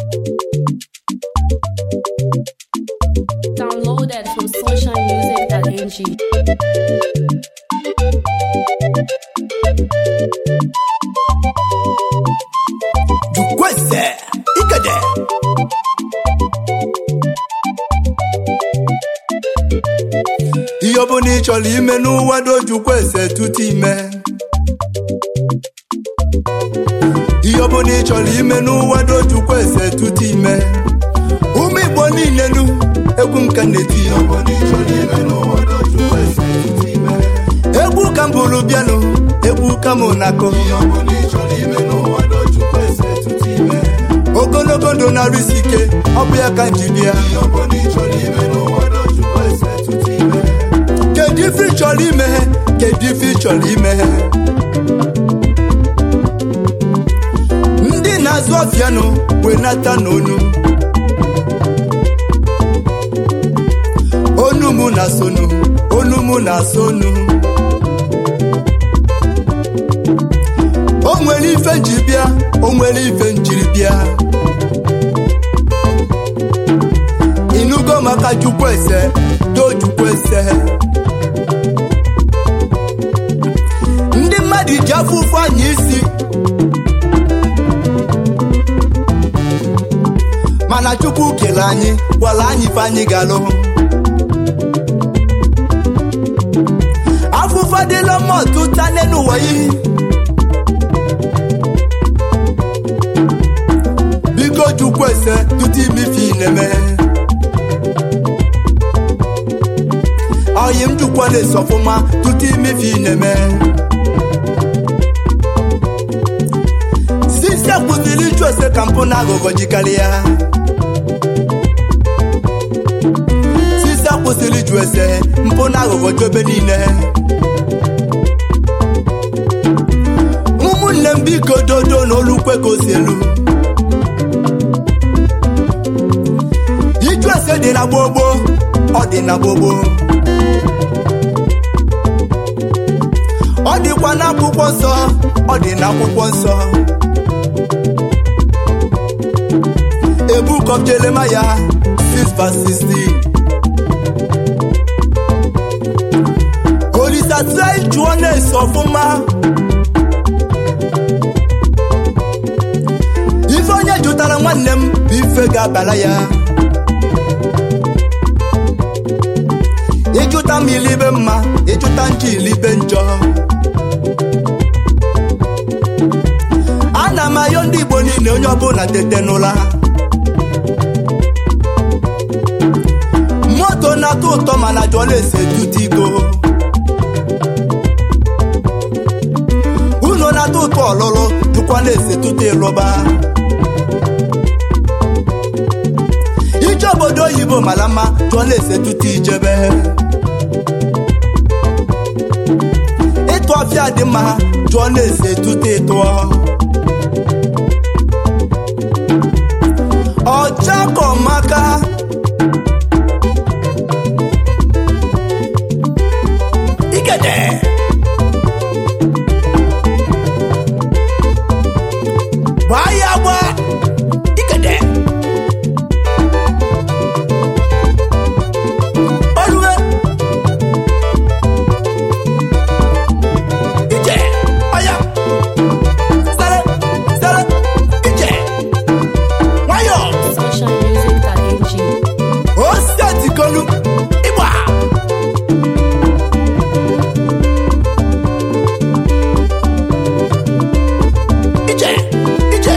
Downloaded from sunshinemusic.ng. jukwese ikede ihe ọ bụla ị chọrọ ime n'ụwa do jukwese tutu ime ihe ọ bụla ị chọrọ ime n'ụwa do jukwese tutu ime ụmụ igbo niile nu egwu nka na-eti ihe ọ bụla ị chọrọ ime n'ụwa do jukwese tutu ime egwu ka m bụrụ bịanụ egwu ka mụ na-akụ ihe ọ bụla ị chọrọ ime n'ụwa do jukwese tutu ime ogologo ndụ na-arụ isi ike ọ bụ ya ka m ji bịa ihe ọ bụla ị chọrọ ime n'ụwa do jukwese tutu ime kedu ife ị chọrọ ime kedu ife ị chọrọ ime ndị na-azụ ọfịanụ wee nata n'onu onu mụ na sonu onu mụ na sonu o nwere ife nji bịa o nwere ife njiri bịa inugo maka jukwese do jukwese ndị mmadụ ji afụfụ anya isi mana chukwu kele anyị gwara anyị ife anyị ga-alụ afụfụ adịla mma ọtụta n'elu ụwa yi biko chukwu ese tutu imife ị na-eme oyi m jukwa na-esi ọfụma tutu imife ị na-eme sisi kwụsịrị ịjụ ese ka mpụ na aghụghọ jikarịa sisi kwụsịrị ịjụ ese mpụ na aghụghọ ju ebe niile ụmụnne m biko dodo na olukwe ka o si elu iju ese dị na gbogbo ọ dị na gbogbo ọ dịkwa n'akwụkwọ nsọ ọ dị n'akwụkwọ nsọ a book of Jeremiah 6 verse 16 olisa try jụọ na-ese ọfụma ife onye jụtara nwanne m bụ ife ga-abara ya ịjụta m ilibe mma ịjụta njọ ilibe njọ ana m ayọ ndị igbo niile onye ọbụla tete n'ụla moto na-atọ ụtọ mana jụọla ese tute iko unu na-atọ ụtọ ọlụlụ jụkwana ese tute ịlụba ije obodo oyibo mara mma jụọla ese tute ijebe ịtụ ọfịa dị mma jụọla ese tute ịtụọ ọchakọmaka igede gbaa ya gba igede olue ije ọya sere sere ije nwayọọ Sunshinemusic.ng. osetikolu ịgba ije ije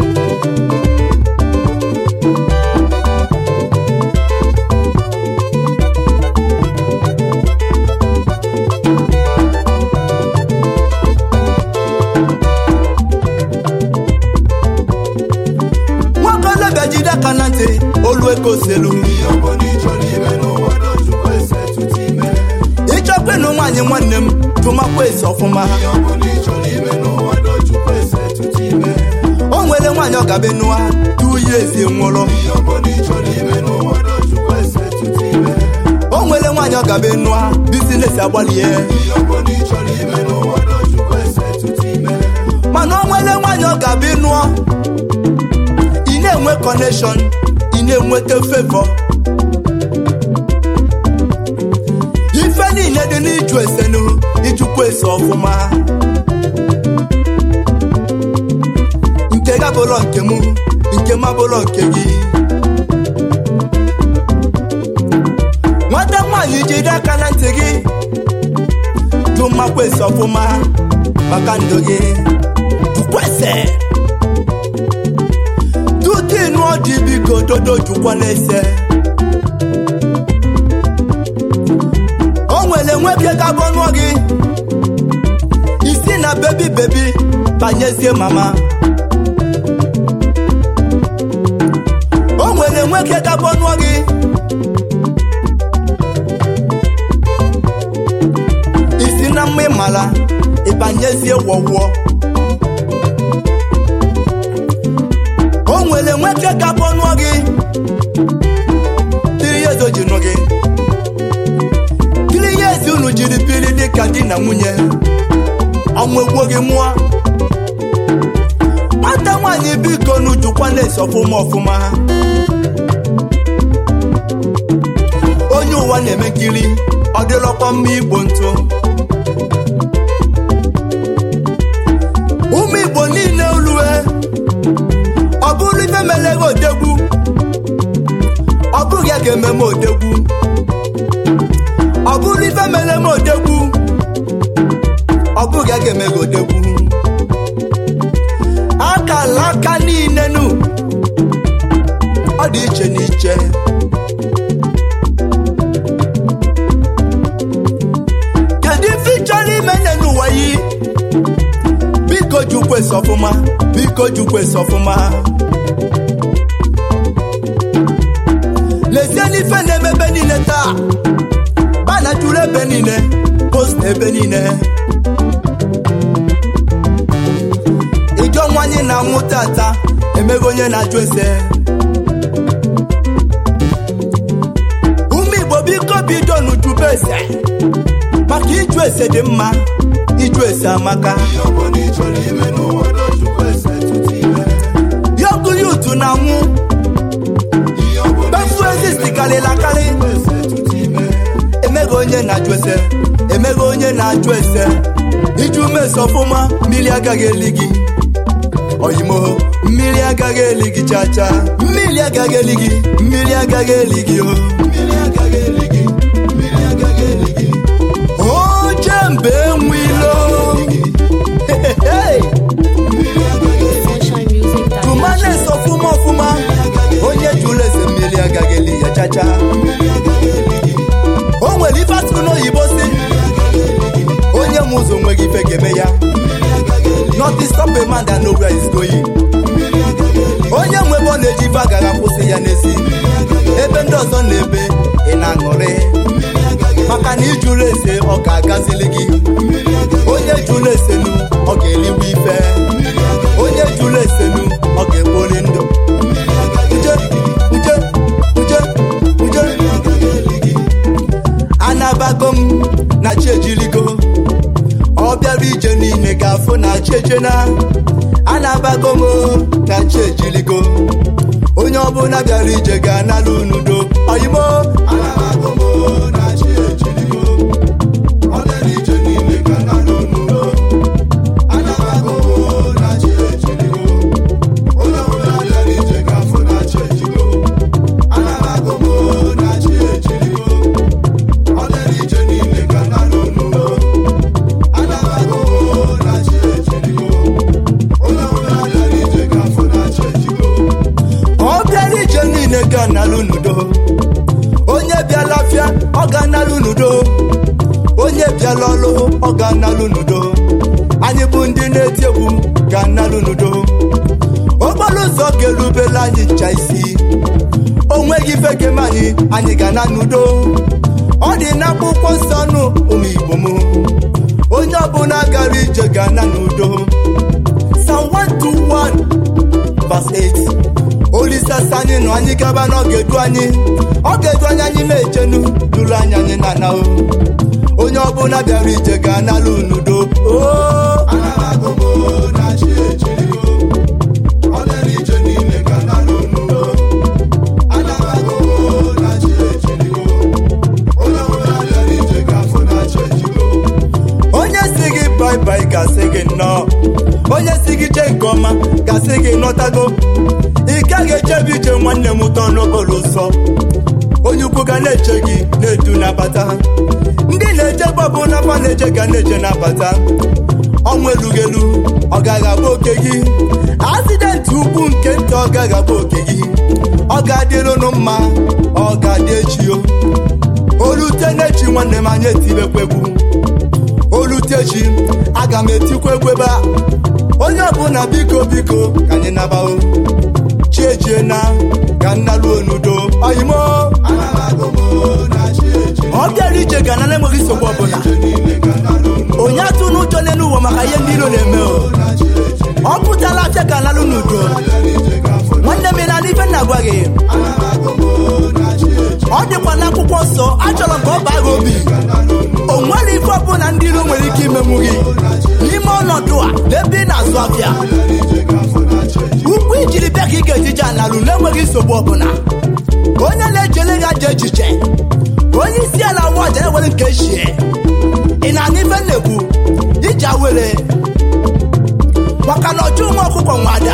nwakolobịa jide aka na ntị olu ekoselu ịchọkwa ịnụ nwaanyị nwanne m tụmakwa esi ọfụma o nwere nwaanyị ọ gabe nụa tuye ezi nwụrụ o nwere nwaanyị ọ gabe nụa bizinesi agbalie mana o nwere nwaanyị ọ gabe nụọ ị na na-enwe kọneshọn ị na-enweta fevọ ife niile dị n'iju esenu ijukwa ese ọfụma nke ga bụlọ nke mụ nke ma bụlọ nke gị nwata nwaanyị jide aka na ntị gị jụ mmakwa ese ọfụma maka ndụ gị jukwese tutu ịnụ ọjị biko dodo jukwa n'ese o nwere nwoke ga-abụ nụọ gị isi na bebi bebi banyezie mama o nwere nwoke ga-abụ nụọ gị isi na mma ịmala ịbanyezie wọwụọ o nwere nwoke ga-abụ nụọ gị tiri ya ezoji nụ gị kiri ihe ezi unu jiri biri dịka di na nwunye ọnwụ egbuo gị mụọ nwata nwaanyị biko n'ujukwa na-esi ọfụma ọfụma onye ụwa na-eme nkiri ọ dịlọkwa mma igbo ntụ ụmụ igbo niile olue ọ bụrụ ife melego odegwu ọ bụghị ya ga-ememe odegwu ọ bụrụ ife mere m odegwu ọ bụghị ya ga-eme gị odegwu akala aka niile nu ọ dị iche n'iche kedu ife ị chọrọ ime nne n'ụwa yi biko jukwesi ọfụma biko jukwesi ọfụma lezie n'ife na-eme ebe niile taa bana juru ebe niile post ebe niile ịjọ nwanyị na-anwụ tata emego onye na-ajụ ese ụmụ igbo biko bido n'ujube ese maka ịjụ ese dị mma ịjụ ese amaka yogu yutu na-anwụ befu ezist karịrị akarị emego onye na-ajụ ese emego onye na-ajụ ese iju mesi ọfụma mmiri agaghị eli gị oyimo mmiri agaghị eli gị chacha mmiri agaghị eli gị mmiri agaghị eli gị o oche mbe nwilo Sunshine Music Direction. tụmanes ọfụma ọfụma onye jụrụ ese mmiri agaghị eli ya chacha o nwere ife atụrụ n'oyibo si onye m ụzọ nweghị ife ga-eme ya nothing stop a man that know where he's going onye nwe ebe ọ na-eji ife agaghị akwụsị ya n'ezi ebe ndị ọzọ na-ebe ị na-aṅụrị maka na ijụrụ ese ọ ga-agazili gị onye jụrụ esenu ọ ga-eliwe ife onye jụrụ esenu ọ ga-ekpori ndụ uje uje uje uje anabago m na chi ejirigo ọ bịara ije niile ga-afụ na chi ejena anabago m na chi ejirigo onye ọbụla bịara ije ga-anala unudo oyimo anabago m na chi ejirigo ọ bịara ije niile ga-anala unudo anabago m na chi ejirigo onye ọbụla bịara ije ga-afụ na chi ejigo anabago m na chi ejirigo ọ bịara ije niile ga-anala unudo anabago m na chi ejirigo onye ọbụla bịara ije ga-afụ na chi ejigo ọ bịara ije niile ga-analụ n'udo onye bịala afịa ọ ga-analụ n'udo onye bịala ọlụ ọ ga-analụ n'udo anyị bụ ndị na-eti egwu ga-analụ n'udo okporo ụzọ ga-erubela anyị ncha isi o nweghị ife ga-eme anyị anyị ga-ana n'udo ọ dị n'akwụkwọ nsọ nụ ụmụ igbo m onye ọbụla gara ije ga-ana n'udo Psalm 121 verse 8 olisasa anyị nọ anyị gaba na ọ ga-edu anyị ọ ga-edu anyị anyị na-ejenu duru anyị anyị na ana o onye ọbụla bịara ije ga-analụ n'udo o anaghị agụ m na chi ejirigo ọ bịara ije niile ga-analụ na-ebi ije nwanne m ụtọ n'okporo ụzọ onye ukwu ga na-eche gị na-edu nabata ndị na-eje bọbụ n'afọ na-eje ga na-eje nabata ọnwụ elughị elu ọ gaghị abụ oke gị asidenti ukwu nke nta ọ gaghị abụ oke gị ọ ga-adịrụnụ mma ọ ga-adị echi o olute n'echi nwanne m anya etibekwa egwu olute echi aga m etikwa egwu ebe a onye ọbụla biko biko ka anyị nabao chiejie na ka nnaluo n'udo oyimo ọ bịara ije ga na enweghị nsogbu ọbụla onye atụ n'ụjọ n'elu ụwa maka ihe ndị iro na-eme o ọ pụtala afịa ka nalụ n'udo nwanne m na n'ife nna gwa gị ọ dịkwa n'akwụkwọ nsọ achọrọ ka ọ baa gị obi o nwere ife ọbụla ndị iro nwere ike imenwu gị n'ime ọnọdụ a n'ebe ị na-azụ afịa ukwu ijiri bịa ka ị ga-ejije analụ na-enweghị nsogbu ọbụla onye na-ejele gị aja echiche onye isi ala wa ọja ewere nke echie ị na-anụ ife na-ekwu iji awere maka na ọjọ nwa ọkụkọ nwada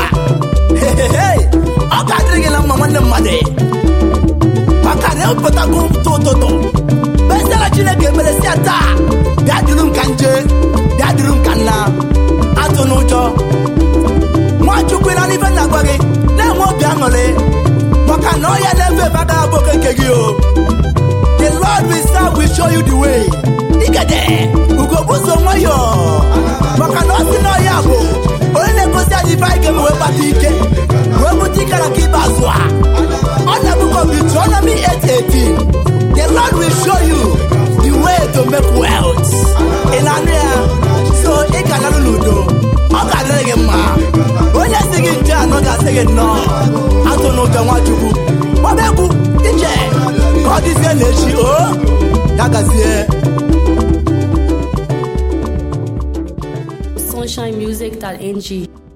ọ ga-adịrị gị na mma nwanne mmadụ maka na epụtago ụtụ ụtụtụ besara chineke ekpere si taa bịa dịrụ m ka nje bịa dịrụ m ka nna atụ n'ụjọ nwachukwu na n'ife na-agwa gị na-enwe obi aṅụrị maka na ọya na-efe ebe agaghị abụ oke nke gị o the lord will serve will show you the way igede ugobuzo nwayọ maka na ọ sị na ọya bụ onye na-egosi anyị ife anyị ga-eme wee kpata ike wee bute ike na ka ikpeazụ a ọ na-ebukọ Deuteronomy 8:18 the lord will show you the way to make wealth ị na-anụ ya so ị ga-analụ n'udo ọ ga-adịrị gị mma onye si gị nje anọ ga-asị gị nnọọ atụ n'ụjọ nwachukwu gbaba egwu ije ka ọ dịzie n'echi o ya gazie sunshinemusic.ng